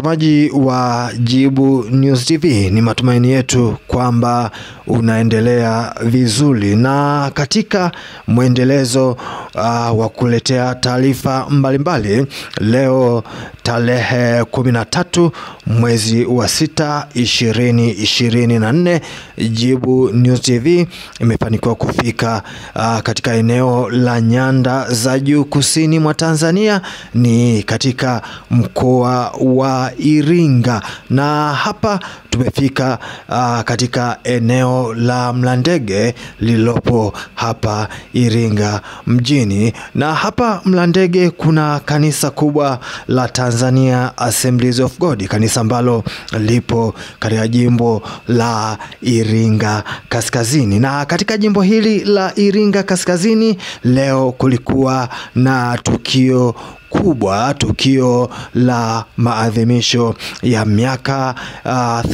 Mtazamaji wa Jibu News TV, ni matumaini yetu kwamba unaendelea vizuri, na katika mwendelezo uh, wa kuletea taarifa mbalimbali, leo tarehe kumi na tatu mwezi wa sita ishirini ishirini na nne Jibu News TV imefanikiwa kufika uh, katika eneo la nyanda za juu kusini mwa Tanzania, ni katika mkoa wa Iringa, na hapa tumefika uh, katika eneo la Mlandege lililopo hapa Iringa mjini, na hapa Mlandege kuna kanisa kubwa la Tanzania Assemblies of God, kanisa ambalo lipo katika jimbo la Iringa Kaskazini. Na katika jimbo hili la Iringa Kaskazini leo kulikuwa na tukio kubwa tukio la maadhimisho ya miaka uh,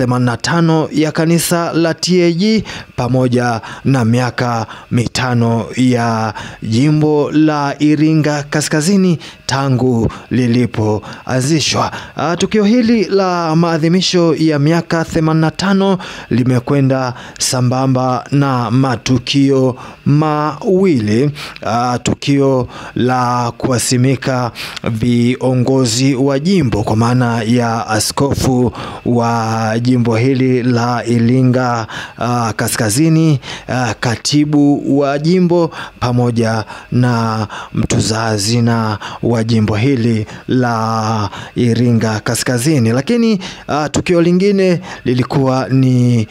85 ya kanisa la TAG pamoja na miaka mitano ya jimbo la Iringa Kaskazini tangu lilipoanzishwa. Uh, tukio hili la maadhimisho ya miaka 85 limekwenda sambamba na matukio mawili uh, tukio la kuwasimika viongozi wa jimbo kwa maana ya askofu wa jimbo hili la Iringa uh, Kaskazini, uh, katibu wa jimbo pamoja na mtunza hazina wa jimbo hili la Iringa Kaskazini. Lakini uh, tukio lingine lilikuwa ni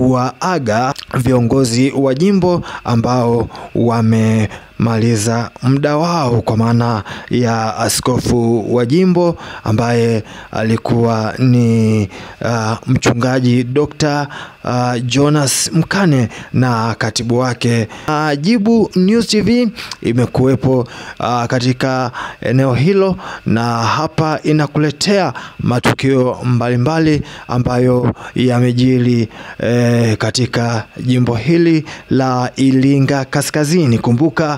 kuwaaga viongozi wa jimbo ambao wame maliza muda wao kwa maana ya askofu wa jimbo ambaye alikuwa ni uh, mchungaji Dr. uh, Jonas Mkane na katibu wake. Uh, Jibu News TV imekuwepo uh, katika eneo hilo na hapa inakuletea matukio mbalimbali mbali ambayo yamejiri eh, katika jimbo hili la Iringa Kaskazini. Kumbuka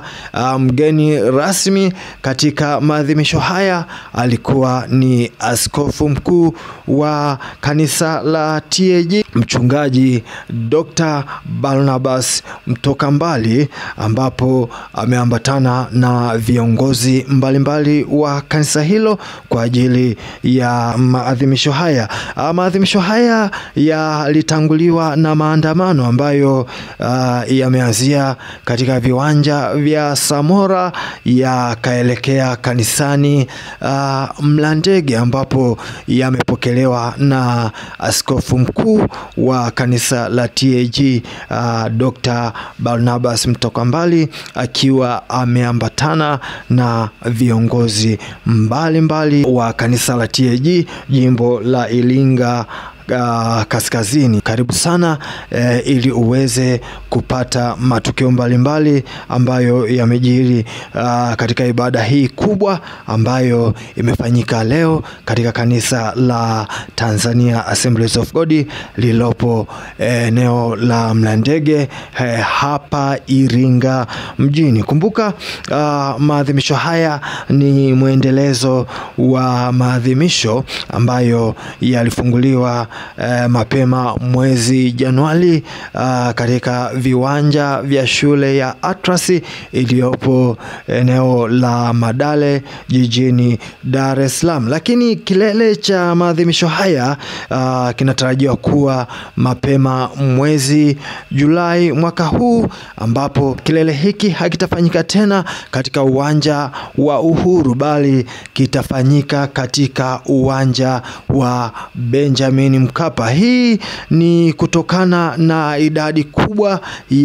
mgeni um, rasmi katika maadhimisho haya alikuwa ni askofu mkuu wa kanisa la TAG mchungaji Dr. Barnabas Mtoka Mbali, ambapo ameambatana na viongozi mbalimbali mbali wa kanisa hilo kwa ajili ya maadhimisho haya. Maadhimisho haya yalitanguliwa na maandamano ambayo uh, yameanzia katika viwanja vya Samora yakaelekea kanisani uh, Mlandege ambapo yamepokelewa na askofu mkuu wa kanisa la TAG uh, Dr. Barnabas Mtoka Mbali akiwa ameambatana na viongozi mbalimbali mbali wa kanisa la TAG jimbo la Iringa Uh, kaskazini. Karibu sana uh, ili uweze kupata matukio mbalimbali mbali ambayo yamejiri uh, katika ibada hii kubwa ambayo imefanyika leo katika kanisa la Tanzania Assemblies of God lililopo eneo uh, la Mlandege uh, hapa Iringa mjini. Kumbuka uh, maadhimisho haya ni mwendelezo wa maadhimisho ambayo yalifunguliwa Uh, mapema mwezi Januari uh, katika viwanja vya shule ya Atlas iliyopo eneo la Madale jijini Dar es Salaam, lakini kilele cha maadhimisho haya uh, kinatarajiwa kuwa mapema mwezi Julai mwaka huu, ambapo kilele hiki hakitafanyika tena katika uwanja wa Uhuru bali kitafanyika katika uwanja wa Benjamin Mkapa. Hii ni kutokana na idadi kubwa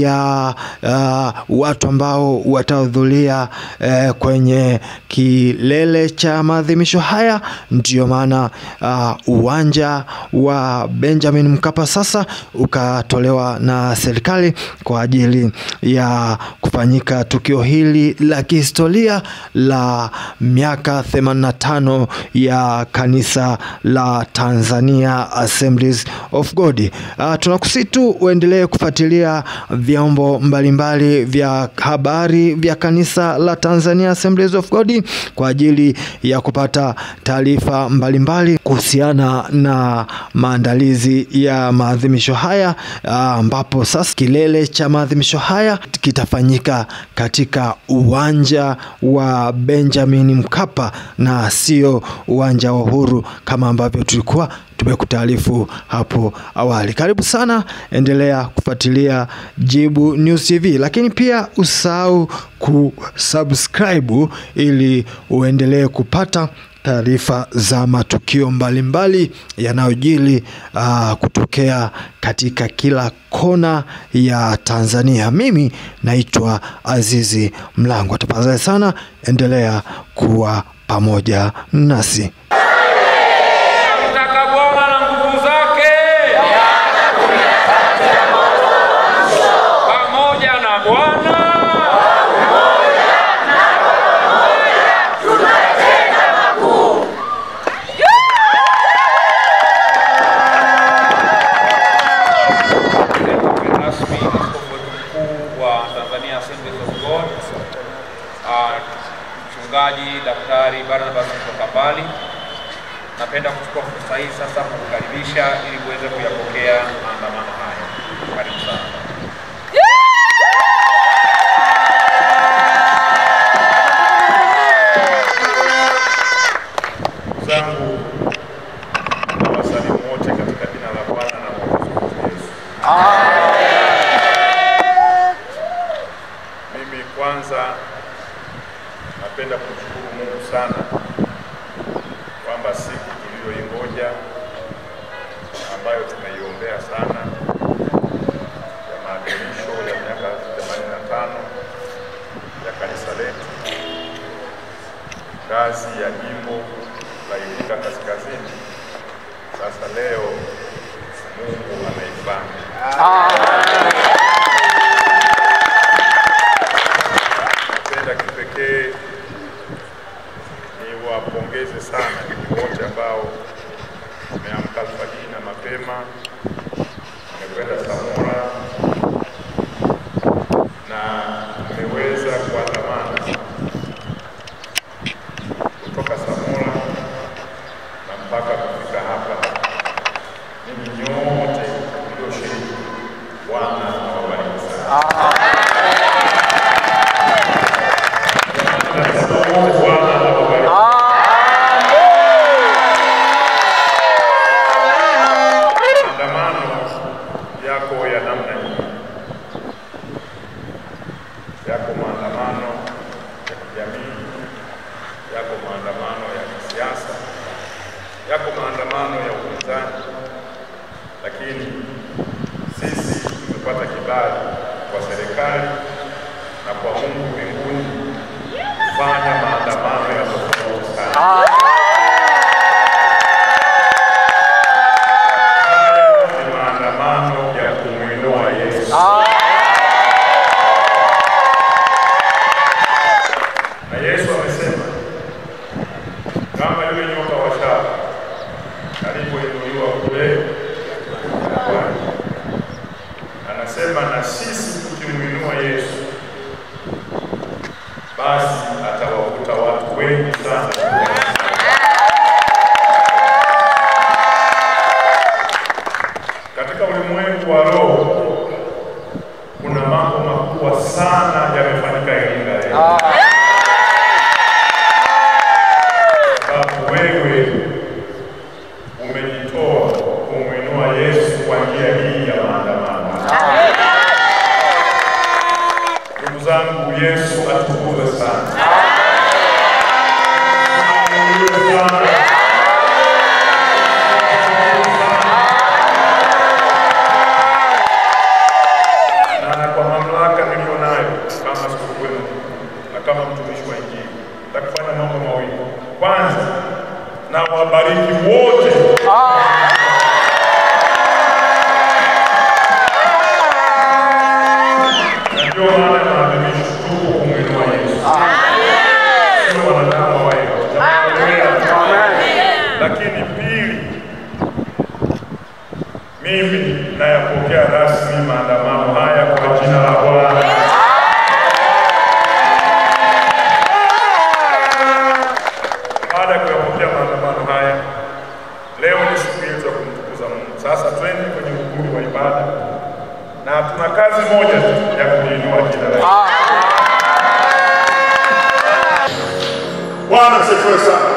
ya uh, watu ambao watahudhuria uh, kwenye kilele cha maadhimisho haya. Ndiyo maana uh, uwanja wa Benjamin Mkapa sasa ukatolewa na serikali kwa ajili ya kufanyika tukio hili la kihistoria la miaka 85 ya kanisa la Tanzania Assemblies of God. Uh, tunakusitu uendelee kufuatilia vyombo mbalimbali vya habari vya kanisa la Tanzania Assemblies of God kwa ajili ya kupata taarifa mbalimbali kuhusiana na maandalizi ya maadhimisho haya ambapo sasa kilele cha maadhimisho haya kitafanyika katika uwanja wa Benjamin Mkapa na sio uwanja wa Uhuru kama ambavyo tulikuwa tumekutaarifu hapo awali. Karibu sana, endelea kufuatilia Jibu News TV, lakini pia usahau kusubscribe ili uendelee kupata taarifa za matukio mbalimbali yanayojili uh, kutokea katika kila kona ya Tanzania. Mimi naitwa Azizi Mlango. Tafadhali sana endelea kuwa pamoja nasi. Mtaka Bwana na nguvu zake pamoja na Bwana rasmi askofu wetu mkuu wa Tanzania Assemblies of God ah, mchungaji Daktari Barnabas kutoka mbali napenda kuchukua fursa hii sasa kukukaribisha ili uweze kuyapokea maandamano haya. Karibu sana. Ndugu zangu na wasalimu wote katika jina la Bwana na Mwokozi wetu Yesu. Mimi kwanza napenda kumshukuru Mungu sana kwamba siku tuliyoingoja ambayo tumeiombea sana ya maadhimisho ya miaka 85 ya kanisa letu ngazi ya jimbo la Iringa Kaskazini, sasa leo Mungu ameifanya. Napenda kipekee niwapongeze sana ninyi wote ambao mmeamka alfajiri na mapema, mmekwenda Samora na mmeweza kuandamana kutoka Samora na mpaka kufika hapa. Ninyi nyote mlioshiriki, Bwana awabariki sana. Bwana awabariki. Maandamano yako ya namna hii, yako maandamano ya kijamii, yako maandamano ya kisiasa, yako maandamano ya upinzani, lakini sisi tumepata kibali kwa serikali na kwa Mungu mbinguni kufanya maandamano ya tofauti sana. Haya ni maandamano ya kumwinua Yesu. Na Yesu amesema kama yule nyoka wa shaba alipoinuliwa kule jangwani, anasema na sisi tukimwinua Yesu, basi atawavuta watu wengi sana. Katika ulimwengu wa roho kuna mambo makubwa sana yamefanyika Iringa leo. sababu wewe umejitoa kumwinua Yesu kwa njia hii ya maandamano. Ndugu zangu, Yesu atukuzwe sana. Atukuzwe sana. Na kwa mamlaka niliyonayo kama askofu wenu na kama mtumishi wa Injili, nitakufanya mambo mawili. Kwanza, na wabariki wote na ndio maana maadhimisho tuko kumwinua Yesu. rasmi maandamano haya kwa jina la Bwana. Baada ya kuyapokea maandamano haya, leo ni siku yetu ya kumtukuza Mungu. Sasa twende kwenye ukumbi wa ibada, na tuna kazi moja tu ya kuliinua jina lake. Bwana asifiwe sana.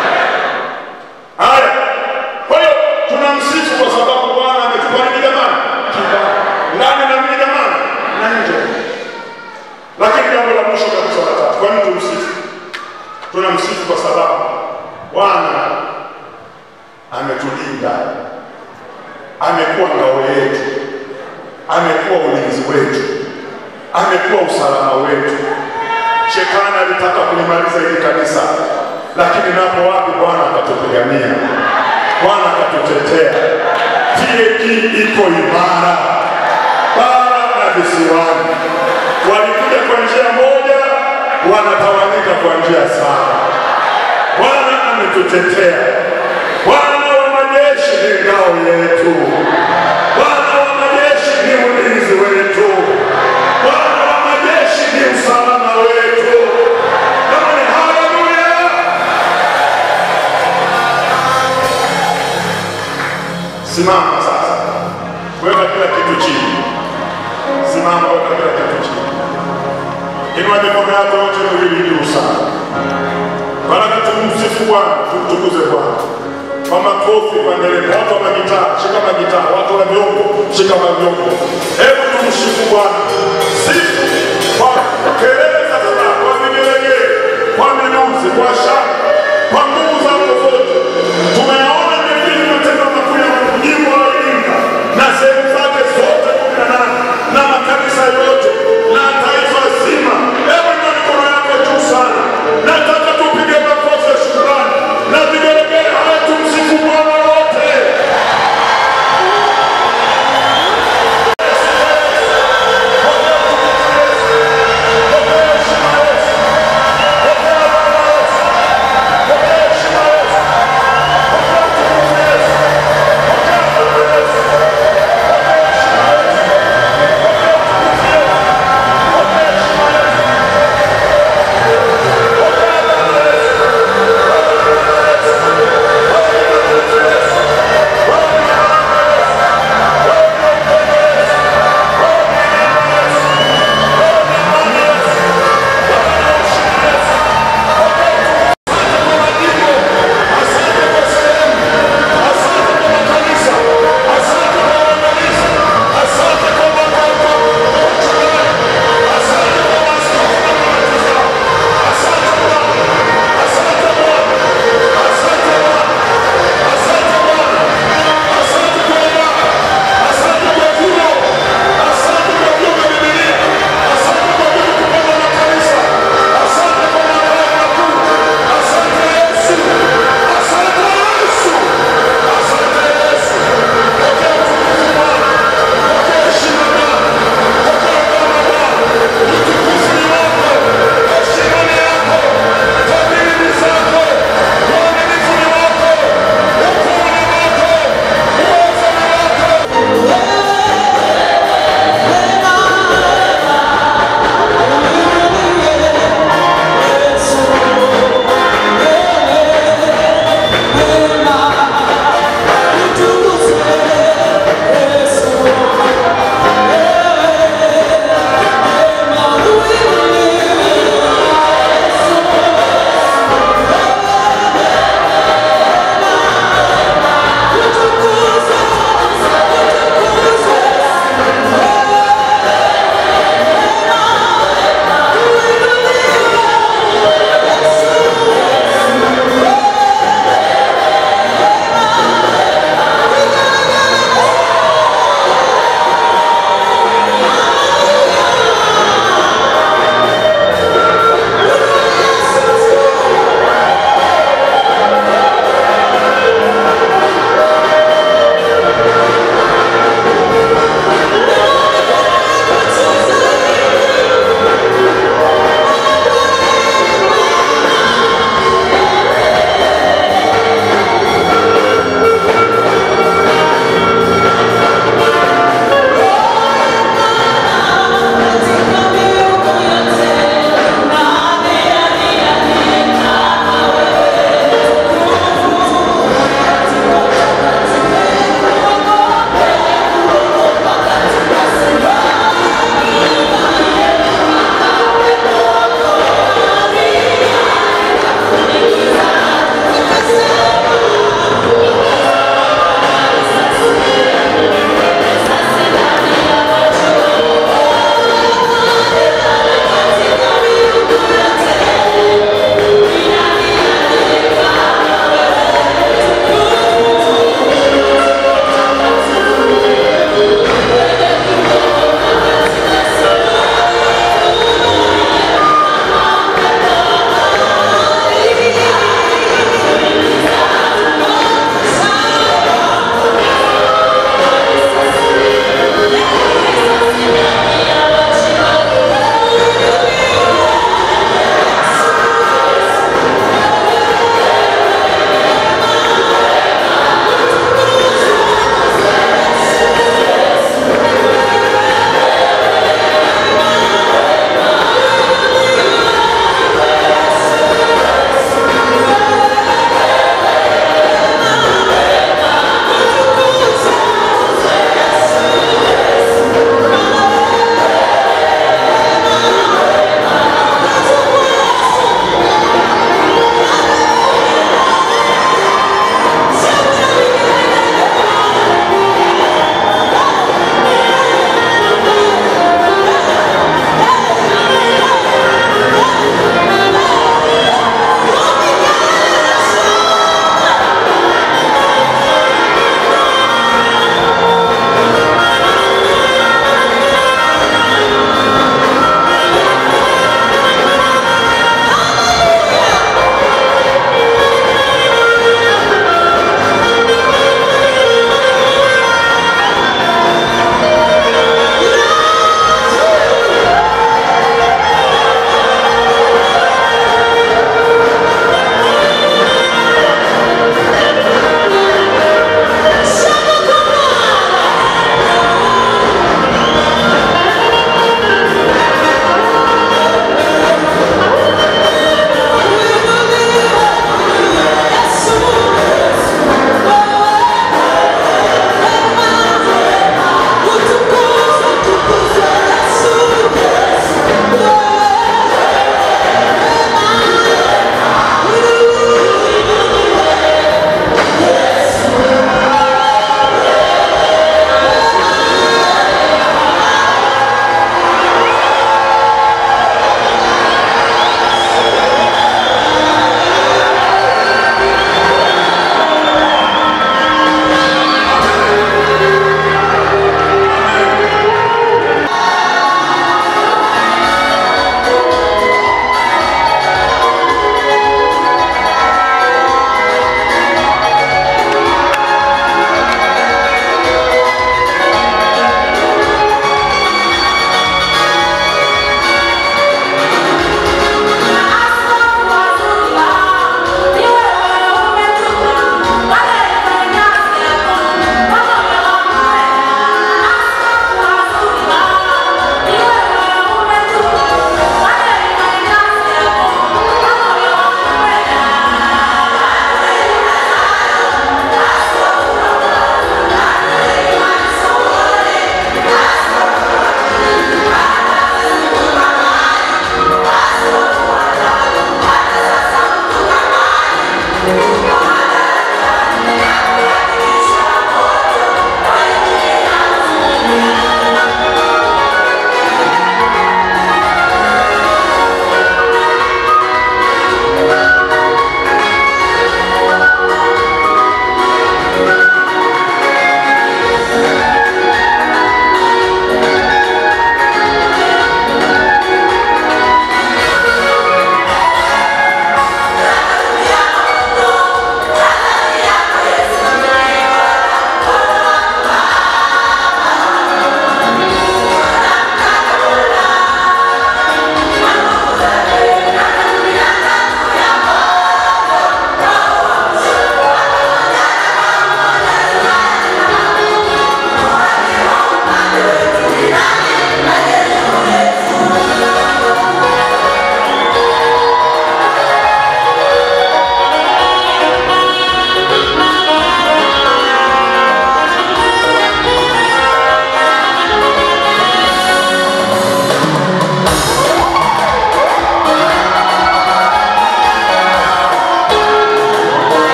Haya, kwa hiyo tunamsifu kwa sababu Bwana ametupa nini jamani? Kibali ndani na nini jamani? Na nje. Lakini jambo la mwisho kabisa la tatu, kwa nini tumsifu? Tunamsifu kwa sababu Bwana ametulinda, amekuwa ngao yetu, amekuwa ulinzi wetu, amekuwa usalama wetu. Shetani alitaka kulimaliza hili kanisa, lakini napo wapi Bwana akatupigania, Bwana akatutetea. TAG iko imara bara na visiwani. Walikuja kwa njia moja, wanatawanyika kwa njia saba. Bwana ametutetea. Bwana wa majeshi ni ngao yetu. Bwana wa majeshi ni ulinzi wetu. Bwana wa majeshi ni usalama wetu. Jamani, haleluya! Simama sasa, weka kila kitu chini. Simama, weka kila kitu chini. Inua mikono yako yote miwili juu sana. Baraka tumsifu Bwana, tumtukuze Bwana kwa makofi, kwa nderemo. Watu wa magitaa, shika magitaa. Watu wa vyombo, shika mavyombo. Hebu tumsifu Bwana, sifu kwa kelele za furaha, kwa vigelegele, kwa minuzi, kwa shangwe, kwa nguvu zako zote. Tumeyaona mengine matendo makuu ya Mungu, jimbo la Iringa na sehemu zake zote kumi na nane na makanisa yote na taifa zima. Hebu inua mikono yako juu sana. Nataka tupige makofi ya shukrani na vigelegele. Haya, tumsifu Bwana wote.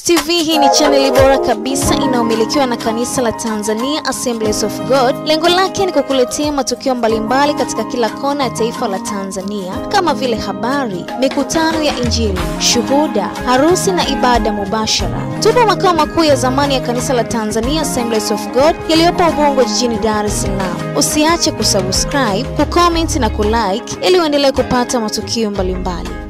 News TV hii ni chaneli bora kabisa inayomilikiwa na kanisa la Tanzania Assemblies of God. Lengo lake ni kukuletea matukio mbalimbali katika kila kona ya taifa la Tanzania kama vile habari, mikutano ya Injili, shuhuda, harusi na ibada mubashara. Tupo makao makuu ya zamani ya kanisa la Tanzania Assemblies of God yaliyopo Ubungo jijini Dar es Salaam. Usiache kusubscribe, kucomment na kulike ili uendelee kupata matukio mbalimbali.